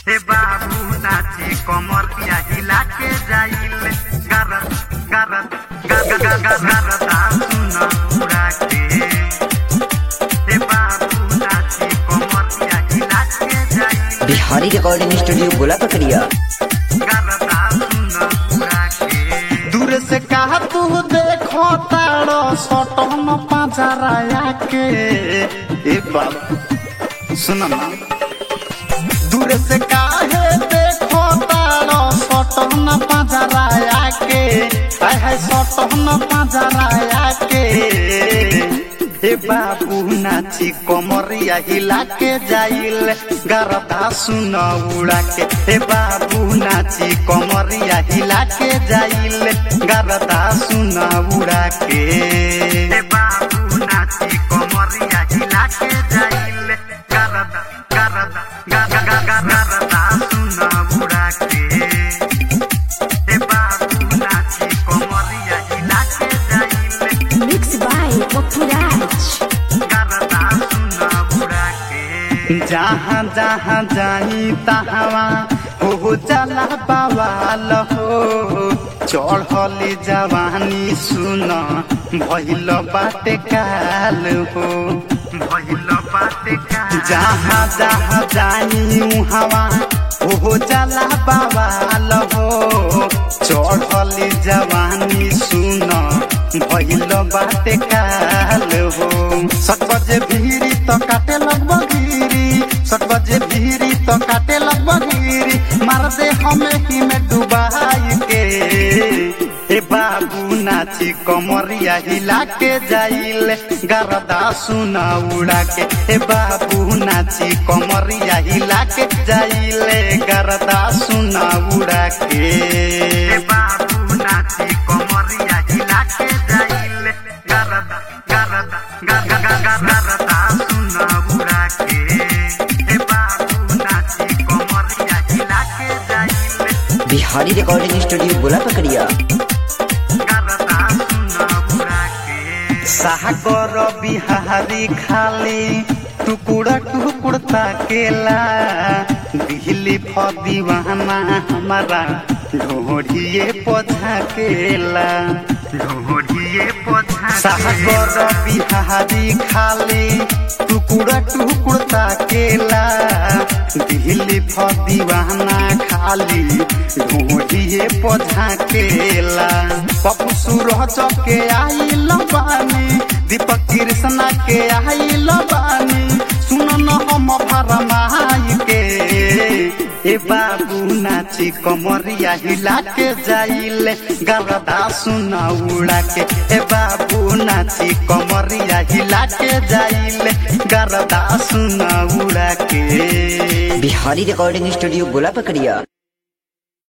हे बाबू नाची कमरिया हिला के जाइल गरत गरत गरत गरता सुन उड़ा के हे बाबू नाची कमरिया हिला के जाइल बिहारी रिकॉर्डिंग स्टूडियो गोला पकड़िया गरता सुन उड़ा के दूर से कहा तू देखो तारो सटन पाजराया के ए बाबू सुन ना दूर से काहे देखो तारो सटन पाजराया के आय हाय सटन पाजराया के ए बाबू नाची कमरिया हिला के जाइल गरदा सुन उड़ा के ए बाबू नाची कमरिया हिला के जाइल गरदा सुन उड़ा के हे बाबू नाची कमरिया हिला के जाइल गरत गरत गरता सुन उड़ा के हे बाबू नाची कमरिया हिला के जाइल Mixed by Popuraj. गरता सुन उड़ा के जहाँ जहाँ जाई तहवा हो चला बवाल हो चढ़ली जवानी सुन भइल बाटे काल हो भइल बाटे का जहाँ जहाँ जाई उहवा हो चला बवाल हो चढ़ली जवानी सुन भइल बाटे काल हो सट बजे भीरी तो काटे लगभग गिरी सट बजे भीरी तो काटे लगभग गिरी मार दे हमें ही में डुबाई के ए बाबू नाची कमरिया हिला के जाइल गरदा सुना उड़ा के ए बाबू नाची कमरिया हिला के जाइल गरदा सुना उड़ा के हे बाबू नाची कमरिया हिला के जाइल गरदा गरदा गरदा सुन उड़ा के हे बाबू नाची कमरिया हिला के जाइल बिहारी रिकॉर्डिंग स्टूडियो गोला पकड़िया गरदा सुन उड़ा के सागर बिहारी खाली टुकुड़ा टुकुड़ ताकेला दिल्ली फदीवाना हमारा ढोढ़िए पझाकेला ढोढ़िए पोछा सागर बिहारी खाली टुकुड़ा टुकुड़ ताकेला दिल्ली फदीवाना खाली ढोढ़िए पझाकेला पप्पू सूरज के आई लबानी दीपक कृष्णा के आई लबानी सुन न हम भरमाई के ए बाबू नाची कमरिया हिला के जाइल गरदा सुन उड़ा के ए बाबू नाची कमरिया हिला के जाइल गरदा सुन उड़ा के बिहारी रिकॉर्डिंग स्टूडियो गोला पकड़िया